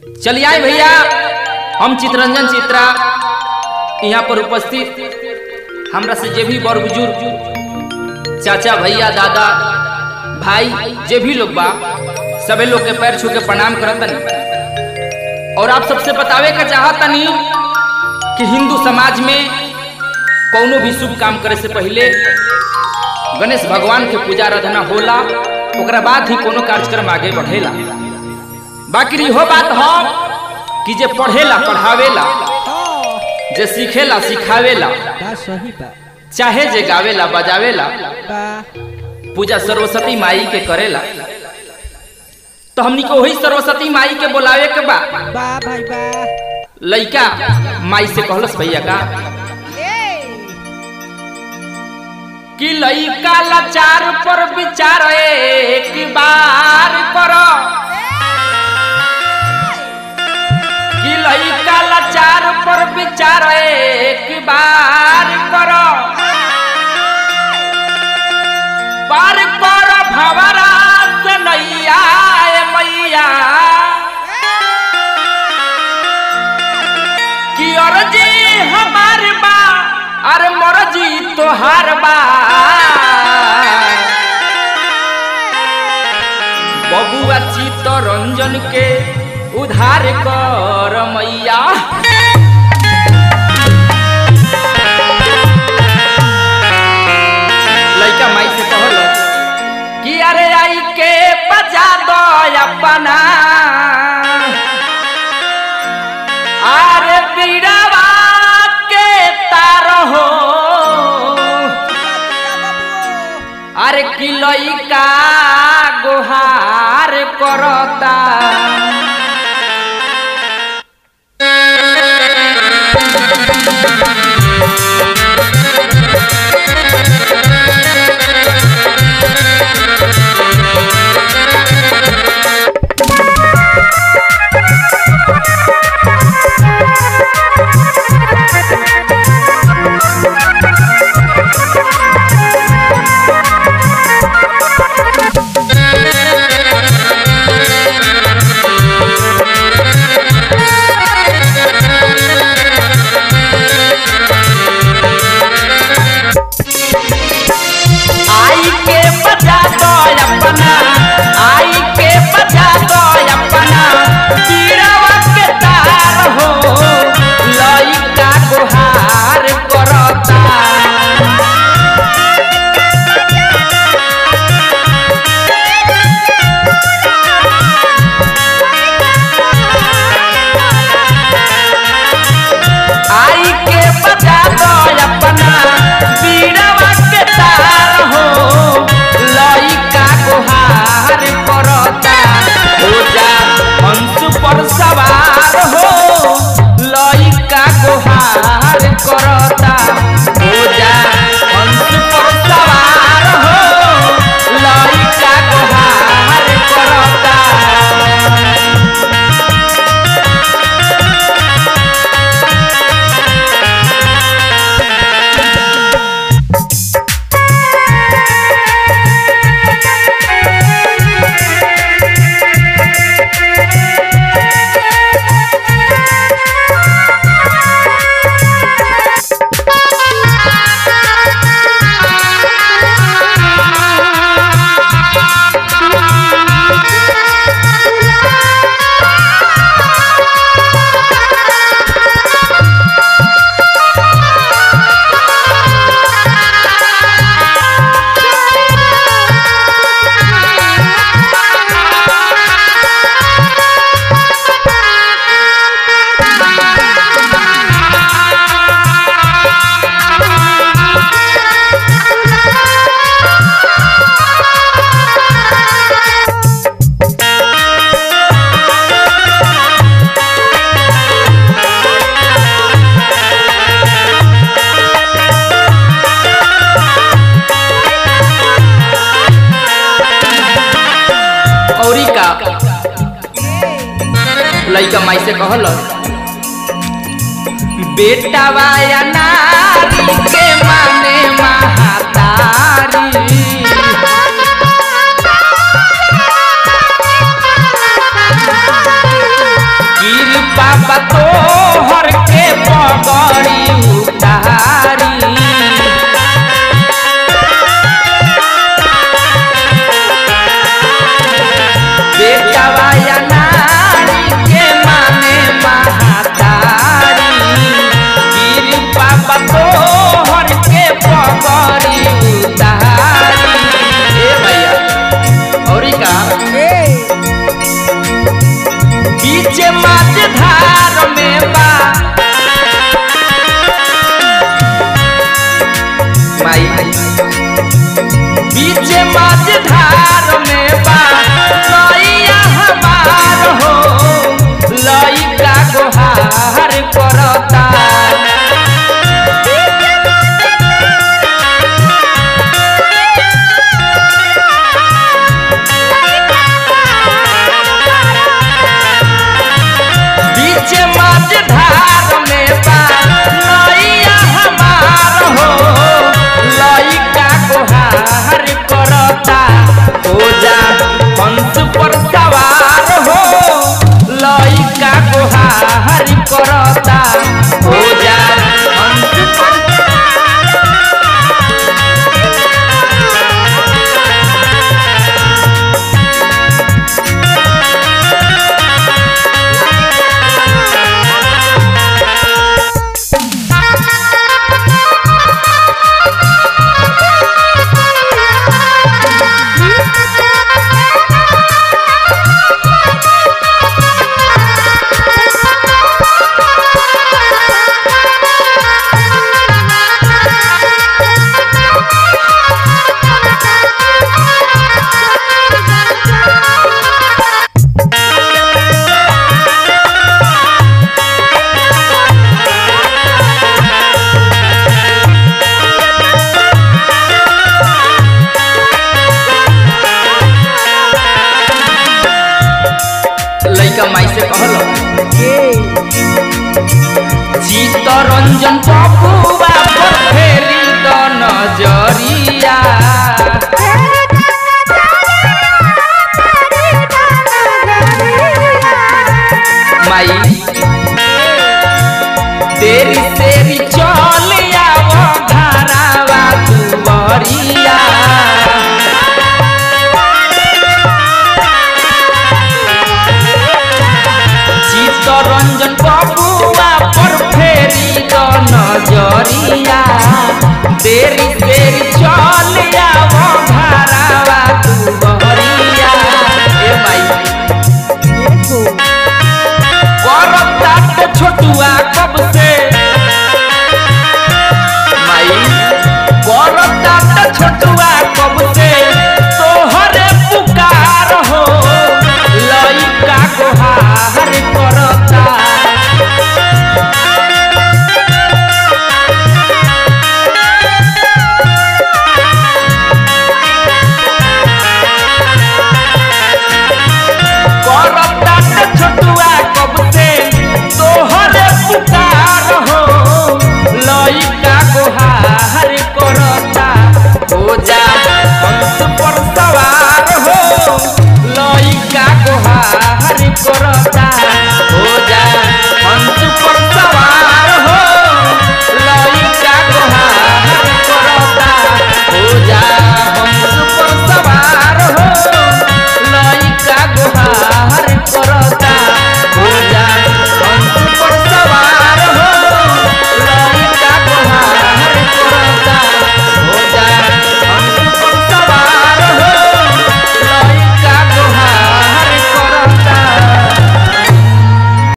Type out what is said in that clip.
चलिए आए भैया हम चित्रंजन चित्रा यहाँ पर उपस्थित हमरा से जे भी बड़ बुजुर्ग चाचा भैया दादा भाई जे भी लोग बा सबे लोग के पैर छू के प्रणाम करतनी और आप सबसे बतावे का चाहतनी कि हिंदू समाज में कौनो भी शुभ काम करे से पहले गणेश भगवान के पूजा आराधना होला ओकरा बाद ही कोनो कार्यक्रम आगे बढ़ेला बाकी इहो बात हो कि जे पढ़ेला पढ़ावेला जे सीखेला सिखावेला बा सही बा चाहे जे गावेला बजावेला बा पूजा सरस्वती माई के करेला तो हमनी को वही सरस्वती माई के बोलावे के बा बा भाई बा लइका माई से कहलस भैया का कि लइका लाचार पर विचार एक बार करो कि लइका लाचार पर विचार एक बार करो पार कर भवरा से नैया ए मैया कि अर्जी हमार बा अरे मर्जी तोहार बा बबुआ चित्तरंजन के उधार कर मैया लइका माई से कहल कि अरे आई के बजा दो अपना अरे बीड़वा के तार हो अरे कि लइका गोहार करता आई के बजा दो अपना आई के बजा दो अपना पीड़वा के तार हो लइका गुहार करता आई के बजा दो अपना पीड़वा के तार हो लइका गुहार करता हो जा हंस पर सवार हो लइका गुहार करता हो जा हंस पर सवार हो लइका गुहार करता औरी का लइका माई से कहल बेटा वाया नारी के माने महातारी बीच माछ धार में बा माई बीच माछ धार में बा लइया हमार हो लइका गोहार करता बीच माछ धार में बा लइया हमार हो लइका गोहार करता हो जा हंस पर सवार हो लइका गोहार करता हो जा हंस पर लइका माई से कहलो चित्तरंजन बबुआ पर फेरी द नजरिया माई तेरी तेरी चल आवो घरावा दुबरिया चित्तरंजन बाबू